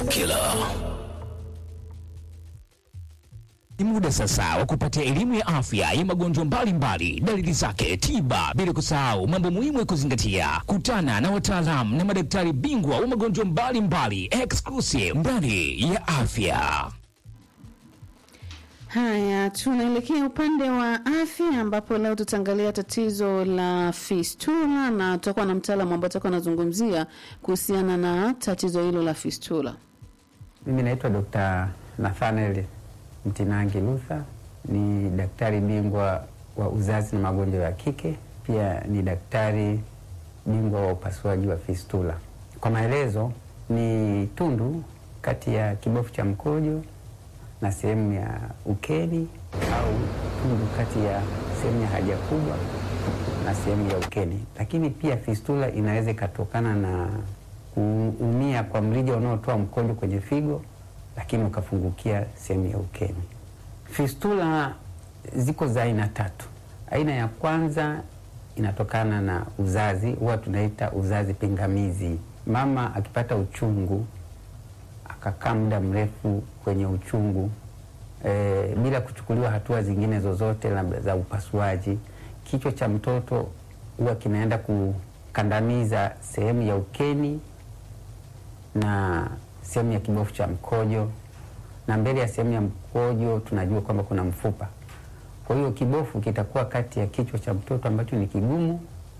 Killer. Ni muda sasa wa kupata elimu ya afya ya magonjwa mbalimbali, dalili zake, tiba, bila kusahau mambo muhimu ya kuzingatia. Kutana na wataalamu na madaktari bingwa wa magonjwa mbalimbali, exclusive ndani ya afya. Haya, tunaelekea upande wa afya ambapo leo tutaangalia tatizo la fistula na tutakuwa na mtaalamu ambaye atakuwa anazungumzia kuhusiana na tatizo hilo la fistula. Mimi naitwa Dr. Nathaniel Mtinangi Luther, ni daktari bingwa wa uzazi na magonjwa ya kike, pia ni daktari bingwa wa upasuaji wa fistula. Kwa maelezo, ni tundu kati ya kibofu cha mkojo na sehemu ya ukeni au tundu kati ya sehemu ya haja kubwa na sehemu ya ukeni. Lakini pia fistula inaweza ikatokana na kuumia kwa mrija unaotoa mkojo kwenye figo, lakini ukafungukia sehemu ya ukeni. Fistula ziko za aina tatu. Aina ya kwanza inatokana na uzazi, huwa tunaita uzazi pingamizi. Mama akipata uchungu akakaa muda mrefu kwenye uchungu e, bila kuchukuliwa hatua zingine zozote labda za upasuaji, kichwa cha mtoto huwa kinaenda kukandamiza sehemu ya ukeni na sehemu ya kibofu cha mkojo, na mbele ya sehemu ya mkojo tunajua kwamba kuna mfupa. Kwa hiyo kibofu kitakuwa kati ya kichwa cha mtoto ambacho ni kigumu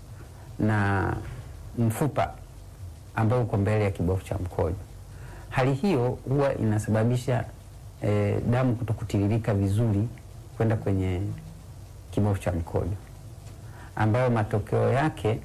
na mfupa ambao uko mbele ya kibofu cha mkojo. Hali hiyo huwa inasababisha eh, damu kutokutiririka vizuri kwenda kwenye kibofu cha mkojo, ambayo matokeo yake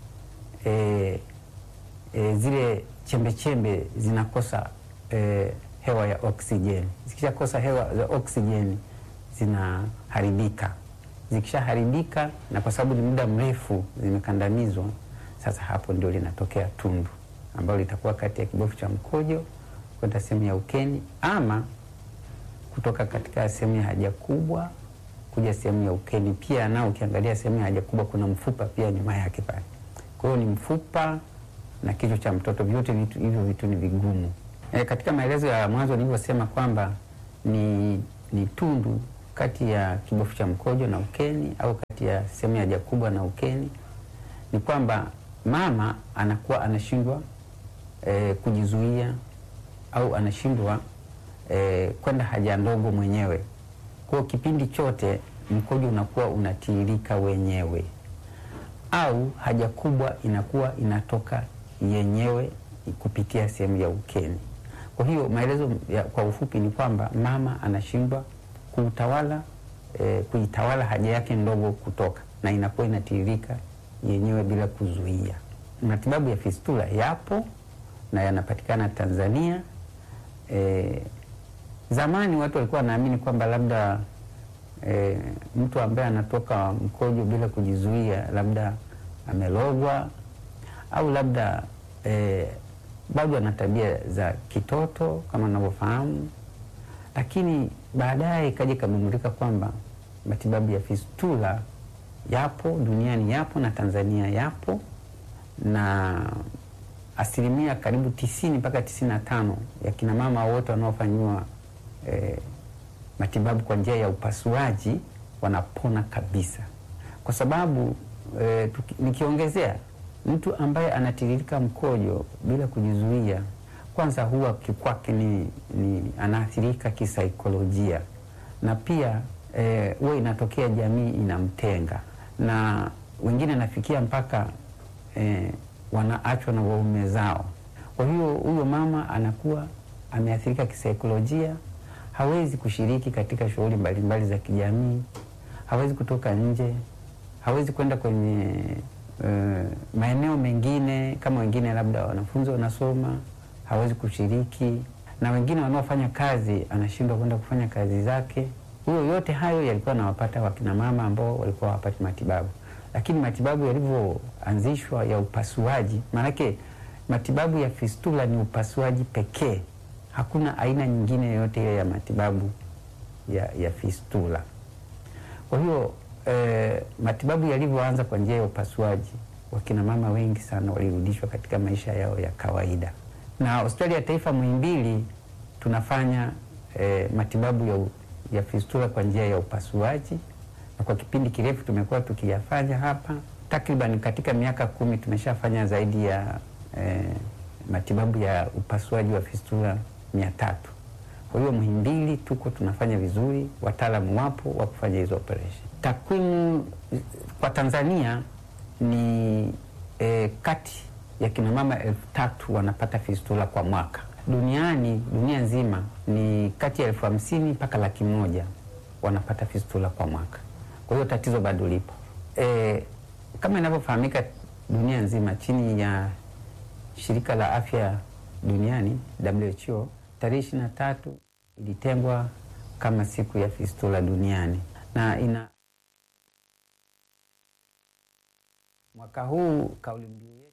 eh, eh, zile chembe chembe zinakosa eh, hewa ya oksijeni. Zikishakosa hewa za oksijeni zinaharibika. Zikishaharibika, na kwa sababu ni muda mrefu zimekandamizwa, sasa hapo ndio linatokea tundu ambalo litakuwa kati ya kibofu cha mkojo kwenda sehemu ya ukeni ama kutoka katika sehemu ya haja kubwa kuja sehemu ya ukeni. Pia nao ukiangalia sehemu ya haja kubwa kuna mfupa pia nyuma yake pale. Kwa hiyo ni mfupa na kichwa cha mtoto, vyote vitu hivyo vitu ni vigumu. E, katika maelezo ya mwanzo nilivyosema kwamba ni, ni tundu kati ya kibofu cha mkojo na ukeni au kati ya sehemu ya haja kubwa na ukeni, ni kwamba mama anakuwa anashindwa e, kujizuia au anashindwa e, kwenda haja ndogo mwenyewe. Kwa kipindi chote mkojo unakuwa unatiririka wenyewe, au haja kubwa inakuwa inatoka yenyewe kupitia sehemu ya ukeni. Kwa hiyo maelezo ya, kwa ufupi ni kwamba mama anashindwa kuutawala e, kuitawala haja yake ndogo kutoka, na inakuwa inatiririka yenyewe bila kuzuia. Matibabu ya fistula yapo na yanapatikana Tanzania. E, zamani watu walikuwa wanaamini kwamba labda e, mtu ambaye anatoka mkojo bila kujizuia labda amelogwa au labda e, bado ana tabia za kitoto kama unavyofahamu, lakini baadaye ikaja ikagundulika kwamba matibabu ya fistula yapo duniani, yapo na Tanzania yapo na asilimia karibu tisini mpaka tisini na tano ya kina mama wote wanaofanyiwa eh, matibabu kwa njia ya upasuaji wanapona kabisa, kwa sababu eh, tuki, nikiongezea mtu ambaye anatiririka mkojo bila kujizuia, kwanza huwa kwake ni, ni anaathirika kisaikolojia, na pia huwa eh, inatokea jamii inamtenga, na wengine nafikia mpaka eh, wanaachwa na waume zao. Kwa hiyo huyo mama anakuwa ameathirika kisaikolojia, hawezi kushiriki katika shughuli mbalimbali za kijamii, hawezi kutoka nje, hawezi kwenda kwenye uh, maeneo mengine kama wengine labda wanafunzi wanasoma, hawezi kushiriki, na wengine wanaofanya kazi anashindwa kwenda kufanya kazi zake. Huyo yote hayo yalikuwa anawapata wakina mama ambao walikuwa hawapati matibabu lakini matibabu yalivyoanzishwa ya upasuaji, maanake matibabu ya fistula ni upasuaji pekee, hakuna aina nyingine yoyote ile ya matibabu ya, ya fistula. Kwa hiyo eh, matibabu yalivyoanza kwa njia ya upasuaji, wakina mama wengi sana walirudishwa katika maisha yao ya kawaida, na hospitali ya taifa Muhimbili tunafanya eh, matibabu ya, u- ya fistula kwa njia ya upasuaji, na kwa kipindi kirefu tumekuwa tukiyafanya hapa. Takriban katika miaka kumi tumeshafanya zaidi ya eh, matibabu ya upasuaji wa fistula mia tatu. Kwa hiyo Muhimbili tuko tunafanya vizuri, wataalamu wapo wa kufanya hizo operation. Takwimu eh, kwa Tanzania ni eh, kati ya kina mama elfu tatu wanapata fistula kwa mwaka. Duniani, dunia nzima ni kati ya elfu hamsini mpaka laki moja wanapata fistula kwa mwaka. Kwa hiyo tatizo bado lipo. E, kama inavyofahamika dunia nzima chini ya shirika la afya duniani WHO, tarehe ishirini na tatu ilitengwa kama siku ya fistula duniani na ina mwaka huu kauli mbiu yetu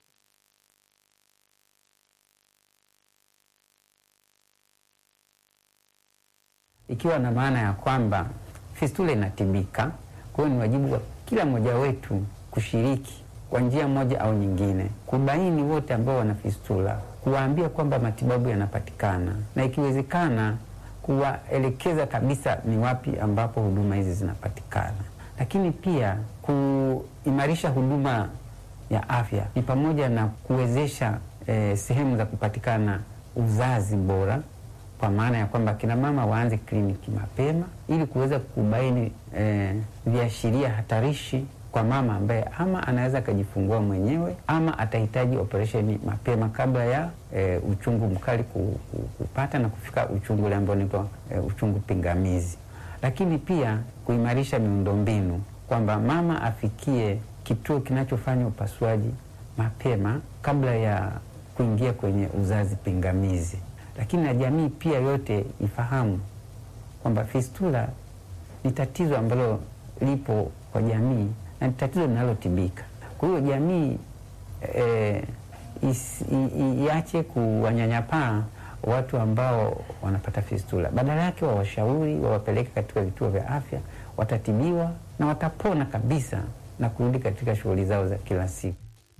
ikiwa na maana ya kwamba fistula inatibika. Kwa hiyo ni wajibu wa kila mmoja wetu kushiriki kwa njia moja au nyingine, kubaini wote ambao wana fistula, kuwaambia kwamba matibabu yanapatikana, na ikiwezekana kuwaelekeza kabisa ni wapi ambapo huduma hizi zinapatikana. Lakini pia kuimarisha huduma ya afya ni pamoja na kuwezesha eh, sehemu za kupatikana uzazi bora kwa maana ya kwamba kina mama waanze kliniki mapema ili kuweza kubaini eh, viashiria hatarishi kwa mama ambaye ama anaweza akajifungua mwenyewe ama atahitaji operesheni mapema kabla ya eh, uchungu mkali ku- ku- kupata na kufika uchungu ule ambao unaitwa eh, uchungu pingamizi. Lakini pia kuimarisha miundombinu kwamba mama afikie kituo kinachofanya upasuaji mapema kabla ya kuingia kwenye uzazi pingamizi lakini na jamii pia yote ifahamu kwamba fistula ni tatizo ambalo lipo kwa jamii na ni tatizo linalotibika. Kwa hiyo jamii eh, is- i- i- iache kuwanyanyapaa watu ambao wanapata fistula, badala yake wawashauri, wawapeleke katika vituo vya afya, watatibiwa na watapona kabisa na kurudi katika shughuli zao za kila siku.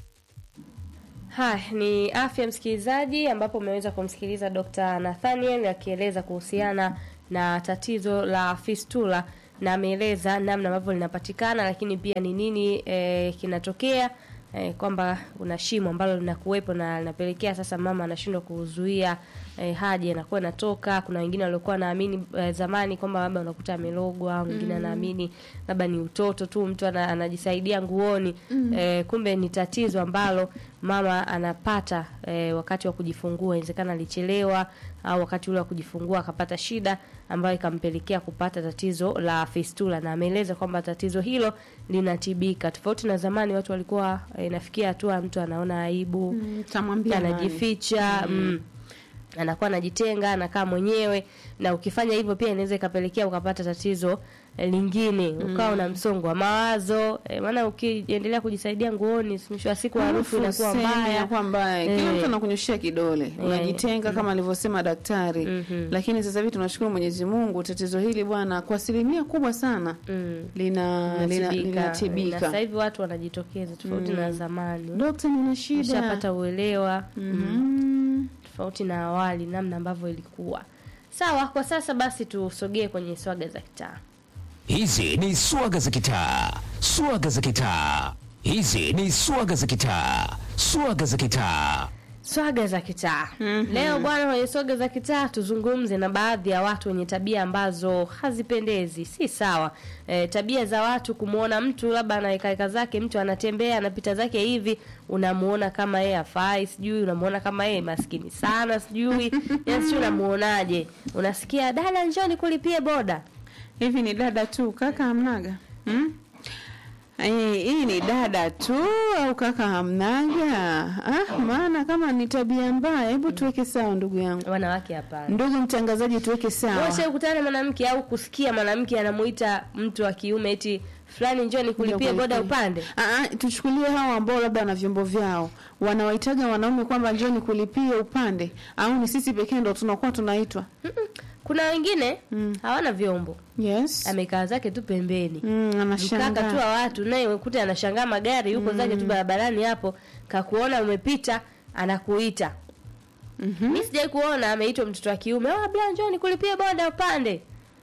Haya ni afya msikilizaji, ambapo umeweza kumsikiliza Dr. Nathaniel akieleza kuhusiana na tatizo la fistula na ameeleza namna ambavyo linapatikana, lakini pia ni nini e, kinatokea e, kwamba kuna shimo ambalo linakuwepo na linapelekea sasa mama anashindwa kuzuia e, haja inakuwa inatoka. Kuna wengine waliokuwa wanaamini e, zamani kwamba labda unakuta amelogwa, mwingine anaamini labda ni utoto tu, mtu ana, anajisaidia nguoni e, kumbe ni tatizo ambalo mama anapata e, wakati wa kujifungua. Inawezekana alichelewa au wakati ule wa kujifungua akapata shida ambayo ikampelekea kupata tatizo la fistula, na ameeleza kwamba tatizo hilo linatibika, tofauti na zamani watu walikuwa e, nafikia hatua mtu anaona aibu Mm, tamwambia nani? anajificha mm. anakuwa anajitenga anakaa mwenyewe na ukifanya hivyo pia inaweza ikapelekea ukapata tatizo eh, lingine ukawa una msongo wa mawazo eh, maana ukiendelea kujisaidia nguoni mwisho wa siku harufu inakuwa Sema mbaya inakuwa mbaya. Kila Eh. mtu anakunyoshea kidole, unajitenga kama alivyosema daktari. Mhm. Lakini sasa hivi tunashukuru Mwenyezi Mungu, tatizo hili bwana, kwa asilimia kubwa sana Mm. lina lina- Linatibika. Na sasa linatibika. hivi watu wanajitokeza tofauti na zamani Dokta, nina shida. ushapata uelewa Mhm. tofauti na awali namna ambavyo ilikuwa sawa kwa sasa basi tusogee kwenye swaga za kitaa Hizi ni swaga za kitaa, swaga za kitaa. Hizi ni swaga za kitaa, swaga za kitaa. swaga za kitaa leo bwana kwenye swaga za kitaa tuzungumze na baadhi ya watu wenye tabia ambazo hazipendezi si sawa e, tabia za watu kumwona mtu labda anaekaeka zake mtu anatembea anapita zake hivi unamuona kama yeye afai sijui unamuona kama yeye maskini sana sijui yani sijui unamuonaje unasikia dada njoni kulipie boda Hivi ni dada tu, kaka hamnaga? Hmm? Hii hii ni dada tu au kaka hamnaga? Ah, maana kama ni tabia mbaya, hebu tuweke sawa ndugu yangu. wanawake hapana Ndugu mtangazaji, tuweke sawa. Wewe kukutana na mwanamke au kusikia mwanamke anamuita mtu wa kiume eti fulani njoni kulipie Ndio boda kulipie. upande Ah, ah, tuchukulie hao ambao labda wana vyombo vyao wanawaitaga wanaume kwamba njoni kulipie upande, au ni sisi pekee ndo tunakuwa tunaitwa? Mm-mm. kuna wengine hawana vyombo Yes. amekaa zake tu pembeni Mm, mkaka tu anashangaa. wa watu naye ukuta anashangaa magari yuko zake tu barabarani hapo kakuona umepita anakuita mi sijai kuona ameitwa mtoto wa kiume "Oh, bla njoo nikulipie boda upande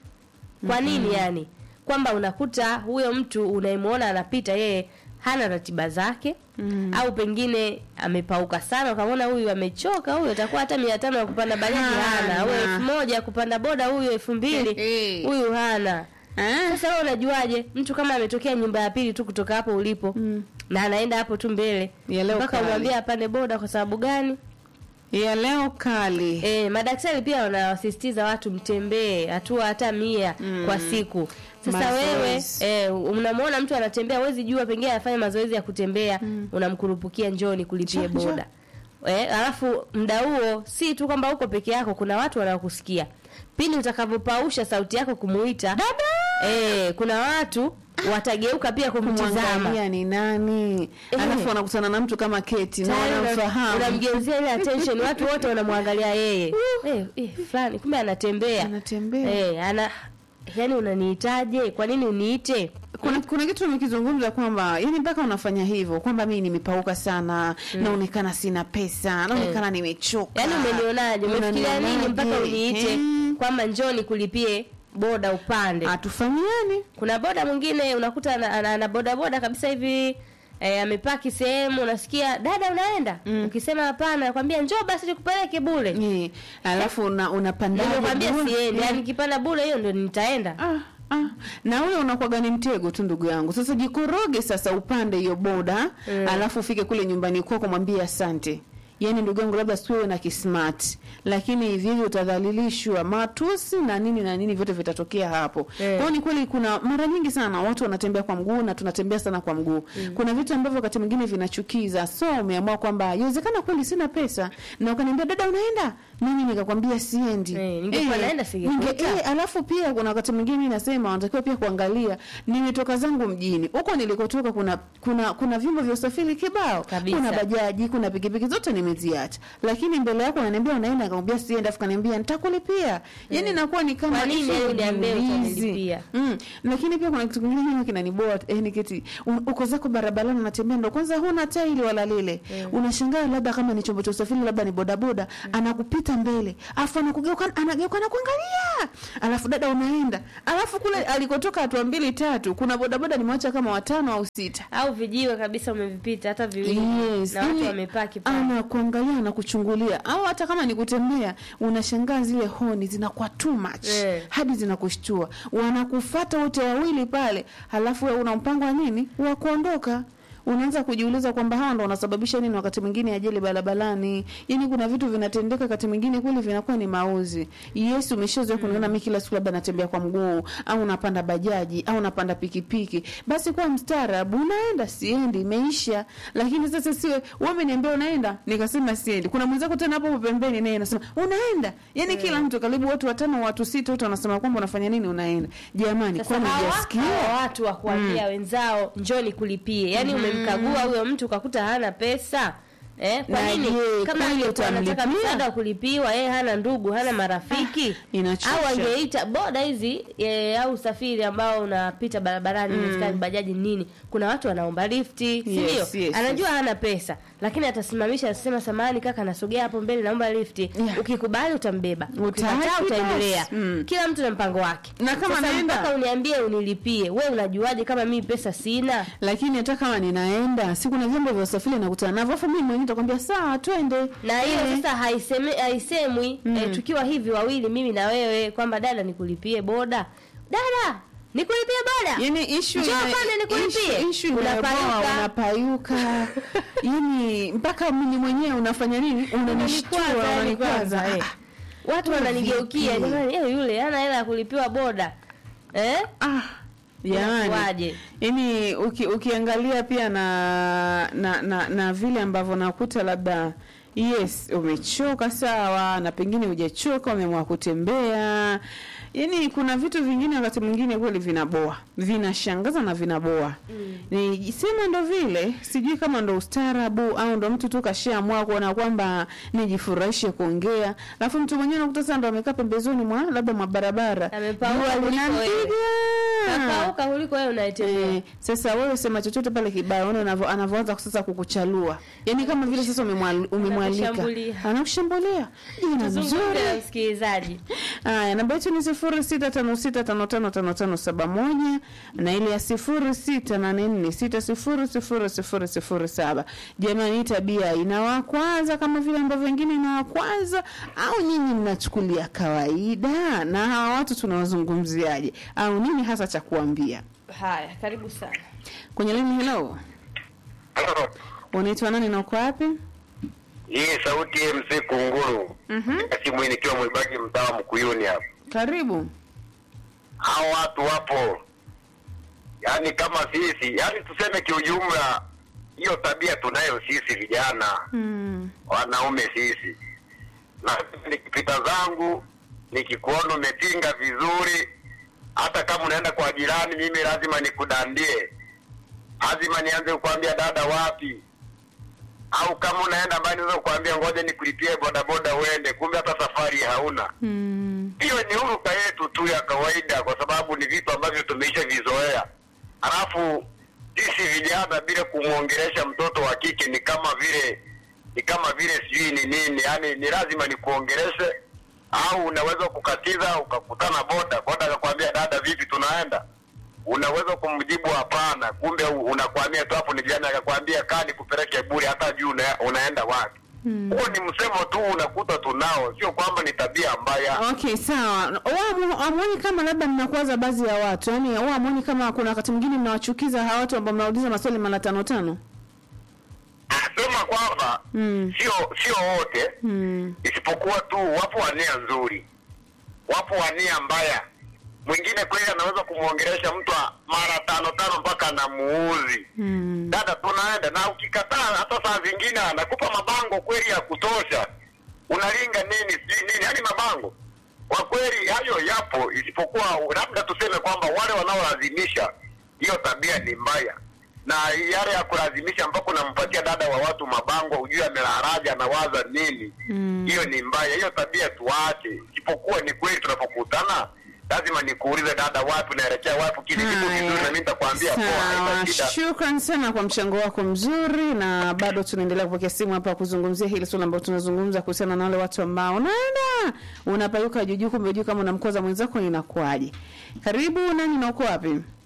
kwa nini yani kwamba unakuta huyo mtu unayemwona anapita yeye hana ratiba zake mm. au pengine amepauka sana ukamwona huyu amechoka huyu atakuwa hata mia tano ya kupanda bajaji hana au Hana. elfu moja ya kupanda boda huyu elfu mbili Hey. huyu hana Eh? sasa wewe unajuaje mtu kama ametokea nyumba ya pili tu kutoka hapo ulipo Mm. na anaenda hapo tu mbele Ya leo mpaka kali. umwambie apande boda kwa sababu gani ya leo kali E, madaktari pia wanawasisitiza watu mtembee hatua hata mia mm. kwa siku. Sasa Mazoezi. wewe e, unamwona mtu anatembea, huwezi jua pengine anafanya mazoezi ya kutembea mm. unamkurupukia njoni kulipie Njoo, njoo. boda e, alafu muda huo si tu kwamba uko peke yako, kuna watu wanaokusikia pindi utakavyopausha sauti yako kumuita e, kuna watu watageuka pia kumtizama kumwangalia ni nani Eh. alafu wanakutana na mtu kama keti na Tayari una- wanamfahamu unamgeuzia ile attention watu wote wanamwangalia yeye eh, eh, fulani kumbe anatembea Anatembea. eh, ana yani unaniitaje kwa nini uniite kuna, kuna kitu umekizungumza kwamba yani mpaka unafanya hivyo kwamba mimi nimepauka sana naonekana sina pesa naonekana nimechoka yaani umenionaje umefikiria nini mpaka Unanionaje? uniite Eh, kwamba njoni kulipie boda upande hatufanyiani kuna boda mwingine unakuta ana, ana, ana boda boda kabisa hivi eh, amepaki sehemu unasikia dada unaenda ukisema hapana nakwambia njoo basi nikupeleke bule Eh, alafu una, unapandaje nimekwambia bure? siendi Eh. yani nikipanda bule hiyo ndo nitaenda Ah, ah. na ule unakuwaga ni mtego tu ndugu yangu sasa jikoroge sasa upande hiyo boda Mm. alafu ufike kule nyumbani kwako mwambie asante yaani ndugu yangu labda siwewe na kismart lakini hivi hivi utadhalilishwa matusi na nini na nini vyote vitatokea hapo Eh. kwao ni kweli kuna mara nyingi sana watu wanatembea kwa mguu na tunatembea sana kwa mguu kuna vitu ambavyo wakati mwingine vinachukiza so umeamua kwamba iwezekana kweli sina pesa na ukaniambia dada unaenda mimi nikakwambia siendi Eh, ningekuwa naenda singekuita. ninge- eh, alafu pia kuna wakati mwingine mimi nasema wanatakiwa pia kuangalia nimetoka zangu mjini huko nilikotoka kuna kuna kuna vyombo vya usafiri kibao Kabisa. kuna bajaji kuna pikipiki zote nimeziacha lakini mbele yako unaniambia unaenda nikamwambia sienda afu kaniambia nitakulipia yani inakuwa ni kama Kwa nini issue ya uniambie ujiulizi. utanilipia? mm. lakini pia kuna kitu kingine mimi kinaniboa eh, niketi un- uko zako barabarani unatembea ndo kwanza huna taili wala lile unashangaa labda kama ni chombo cha usafiri labda ni bodaboda anakupita mbele afu anakugeuka anageuka na kuangalia alafu dada unaenda alafu kule alikotoka hatua mbili tatu kuna bodaboda nimewacha kama watano au sita au vijiwe kabisa umevipita hata viwili Yes, na watu yani, wamepaki pale anakuangalia anakuchungulia au hata kama ni kutembea unashangaa zile honi zinakuwa too much Eh. hadi zinakushtua wanakufata wote wawili pale halafu wewe una mpango wa nini wa kuondoka unaanza kujiuliza kwamba hawa ndo wanasababisha nini wakati mwingine ajali barabarani yani kuna vitu vinatendeka wakati mwingine kweli vinakuwa ni mauzi yes umeshazoea kuniona mimi kila siku labda natembea kwa mguu au napanda bajaji au napanda pikipiki basi kuwa mstaarabu unaenda siendi imeisha lakini sasa siwe wewe umeniambia unaenda nikasema siendi kuna mwenzako tena hapo pembeni naye anasema unaenda yani kila mtu karibu watu watano watu sita wote wanasema kwamba unafanya nini unaenda jamani sasa kwani hawa hujasikia hawa watu wa kuambia wenzao njoni kulipie yaani umemkagua huyo mtu ukakuta hana pesa Eh, kwa Na nini je, kama kweli angekuwa anataka utamlipia? msaada wa kulipiwa yeye hana ndugu hana marafiki inachosha. au angeita boda hizi e, au usafiri ambao unapita barabarani mm. bajaji nini kuna watu wanaomba lifti si ndio Yes, yes, anajua hana pesa lakini atasimamisha asema samahani kaka nasogea hapo mbele naomba lifti Yeah. ukikubali utambeba Utaki ukikataa utaendelea basi. Mm. kila mtu na mpango wake Na kama Sasa naenda- mpaka uniambie unilipie we unajuaje kama mimi pesa sina lakini hata kama ninaenda si kuna vyombo vya usafiri nakutana navyo afu mimi mwenyewe nitakwambia sawa twende na hiyo Eh. sasa haiseme, haisemwi eh, tukiwa hivi wawili mimi na wewe kwamba dada nikulipie boda dada nikulipie boda yani ishu Njoo pale nikulipie. ishu Unapayuka. inayoboa unapayuka yani mpaka mimi mwenyewe unafanya nini unanishtua Unanikwaza, unanikwaza unanikwaza, eh. watu Wewe wananigeukia vipi? jamani eh, yule hana hela ya kulipiwa boda eh? ah yani Inakuwaje? yani uki, ukiangalia pia na na, na na vile ambavyo nakuta labda yes umechoka sawa na pengine hujachoka umeamua kutembea yani kuna vitu vingine wakati mwingine kweli vinaboa vinashangaza na vinaboa mm. ni sema ndo vile sijui kama ndo ustaarabu au ndo mtu tu kashaamua kuona kwamba nijifurahishe kuongea alafu mtu mwenyewe nakuta sasa ndo amekaa pembezoni mwa labda mwa barabara Amepauka jua kuliko wewe. linampiga kakauka kuliko wewe unaitembea Eh, sasa wewe sema chochote pale kibaya, ona anavyo- anavyoanza sasa kukuchalua, yaani kama vile sasa umemwal- umemwalika, Anakushambulia. anakushambulia jina tuzungumze na mzuri. msikilizaji Haya, namba yetu ni sifuri sita tano sita tano tano tano tano saba moja na ile ya sifuri sita nane nne sita sifuri sifuri sifuri sifuri saba. Jamani, hii tabia inawakwaza kama vile ambavyo wengine inawakwaza, au nyinyi mnachukulia kawaida? Na hawa watu tunawazungumziaje, au nini hasa cha kuambia haya karibu sana kwenye lini? Hello, unaitwa nani na uko wapi? Hii sauti MC Kunguru. Mhm, Simu nikiwa mwibaki mtaa Mkuyuni hapa. karibu. Hao watu wapo. Yaani kama sisi, yaani tuseme kiujumla hiyo tabia tunayo sisi vijana, Mm. wanaume sisi. Na nikipita zangu nikikuona umetinga vizuri, hata kama unaenda kwa jirani, mimi lazima nikudandie, lazima nianze kukwambia dada, wapi au kama unaenda mbali, naweza kukwambia ngoja nikulipie bodaboda uende, kumbe hata safari hauna. Mm. Hiyo ni huruka yetu tu ya kawaida, kwa sababu ni vitu ambavyo tumeisha vizoea. Halafu sisi vijana bila kumwongelesha mtoto wa kike ni kama vile ni kama vile sijui ni nini, yani ni lazima nikuongeleshe, au unaweza kukatiza ukakutana boda boda akakwambia dada, vipi, tunaenda unaweza kumjibu hapana, kumbe u- unakwambia tu hapo ni jirani akakwambia kaa nikupeleke bure, hata juu una, unaenda wapi. Huo ni msemo tu unakuta tunao, sio kwamba ni tabia mbaya. Okay, sawa. Amwoni kama labda mnakwaza baadhi ya watu, yaani huwa amwoni kama kuna wakati mwingine mnawachukiza hawa watu ambao mnauliza maswali mara tano tano? Nasema kwamba Mm. sio sio wote Mm. isipokuwa tu wapo wa nia nzuri, wapo wa nia mbaya. Mwingine kweli anaweza kumwongelesha mtu a- mara tano tano mpaka anamuuzi Mm. dada, tunaenda na ukikataa, hata saa zingine anakupa mabango kweli ya kutosha, unalinga nini sijui nini, yani mabango kwa kweli hayo yapo, isipokuwa labda tuseme kwamba wale wanaolazimisha hiyo tabia ni mbaya, na yale ya kulazimisha mpaka unampatia dada wa watu mabango, ujue amelaraja anawaza nini, Mm. hiyo ni mbaya. Hiyo tabia tuache, isipokuwa ni kweli tunapokutana lazima nikuulize dada, wapi unaelekea wapi, kile kitu Haya. vizuri, na mimi nitakwambia poa, Sawa, haina shida. shukran sana kwa mchango wako mzuri, na bado tunaendelea kupokea simu hapa kuzungumzia hili swala ambalo tunazungumza kuhusiana na wale watu ambao unaenda unapayuka juujuu, kumbe juu kama unamkoza mwenzako inakuwaje? Karibu nani na uko wapi?